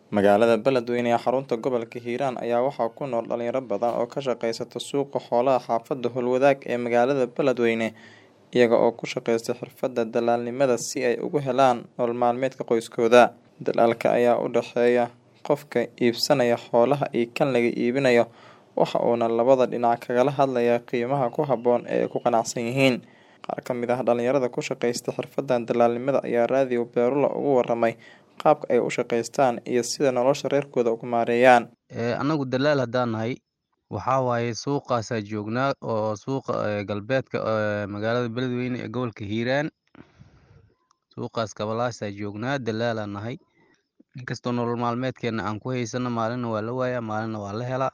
Magaalada Beledweyne ee xarunta gobolka Hiiraan ayaa waxaa ku nool dhalinyaro badan oo ka shaqeysta suuqa xoolaha xaafadda Howlwadaag ee magaalada Beledweyne iyaga oo ku shaqeysta xirfadda dalaalnimada si ay ugu helaan nolol maalmeedka qoyskooda. Dalaalka ayaa u dhexeeya qofka iibsanaya xoolaha iyo kan laga iibinayo waxa uuna labada dhinac kagala hadlayaa qiimaha ku habboon ee ay ku qanacsan yihiin. Qaar ka mid ah dhalinyarada ku shaqeysta xirfaddan dalaalnimada ayaa raadiyo Beerula uga warramay qaabka ay u shaqeystaan iyo sida nolosha reerkooda ugu maareeyaan. anagu dalaal haddaan nahay waxaa waaye suuqaasaa joognaa oo suuqa ee galbeedka ee magaalada beledweyne ee gobolka hiiraan suuqaas kabalaasaa joognaa dalaalaan nahay inkastoo nolol maalmeedkeena aan ku haysano maalinna waa la waayaa maalinna waa la helaa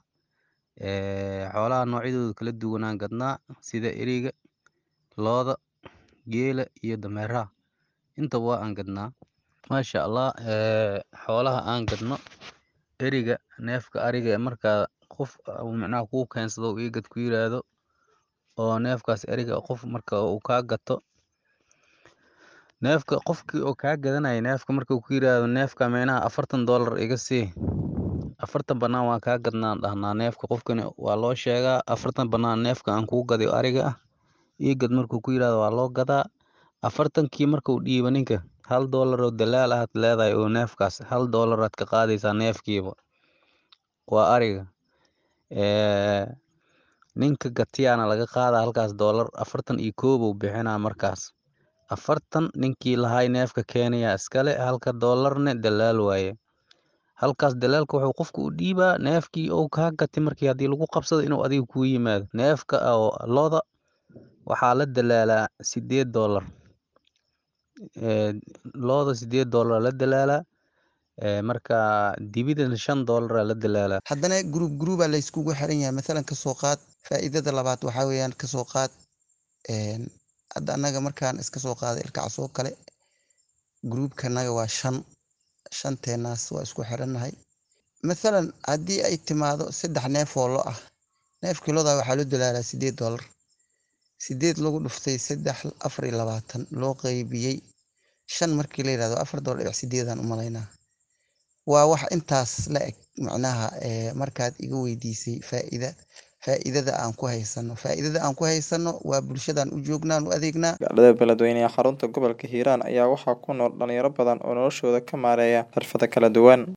ee xoolaha noocyadooda kala duwanaan gadnaa sida eriga looda geela iyo dameeraha intaba waa aan gadnaa maasha allah ee xoolaha aan gadno eriga neefka ariga ee markaa qof uu micnaha kuu keensado uu ii gad ku yiraahdo oo neefkaas eriga qof marka uu kaa gato neefka qofkii oo kaa gadanaya neefka marka uu ku yiraahdo neefka micnaha afartan doolar iga sii afartan bannaan waan kaa gadnaan dhahnaa neefka qofkani waa loo sheegaa afartan bannaan neefka aan kuu gaday oo ariga ah ii gad markuu ku yiraahdo waa loo gadaa afartankii markuu dhiibo ninka hal doolar oo dalaal ahaad leedahay oo neefkaas hal doolar aad ka qaadaysaa neefkiiba waa ariga ee ninka gatiyaana laga qaadaa halkaas doolar afartan iyo koow buu bixinaa markaas afartan ninkii lahay neefka keenayaa iskale halka doolarne dalaal waaye halkaas dalaalka wuxuu qofka u dhiibaa neefkii uu kaa gatay markii haddii lagu qabsado inuu adiga kuu yimaado neefka oo looda waxaa la dalaalaa sideed doolar ee looda sideed doolar la dalaalaa ee marka dibidana shan doolar la dalaalaa haddana gruub gruuba la iskugu xiran yahay mathalan kasoo qaad faa'iidada labaad waxaa weeyaan kasoo qaad een hadda annaga markaan iska soo qaaday ilkacaas oo kale gruubkanaga waa shan shanteenaas waa isku xirannahay mathalan haddii ay timaado saddex neef oo lo ah neefkii loda waxaa loo dalaalaa sideed doolar sideed lagu dhuftay saddex afar iyo labaatan loo qeybiyey shan markii la yidhahdo afar doolar dhibic sideedaan u malaynaa waa wax intaas la eg macnaha ee markaad iga weydiisay faa'iida faa'iidada aan ku haysano faa'iidada aan ku haysano waa bulshadan u joognaan u adeegnaa Magaalada Beledweyne ee xarunta gobolka Hiiraan ayaa waxaa ku nool dhalinyaro badan oo noloshooda ka maareeya xirfado kala duwan.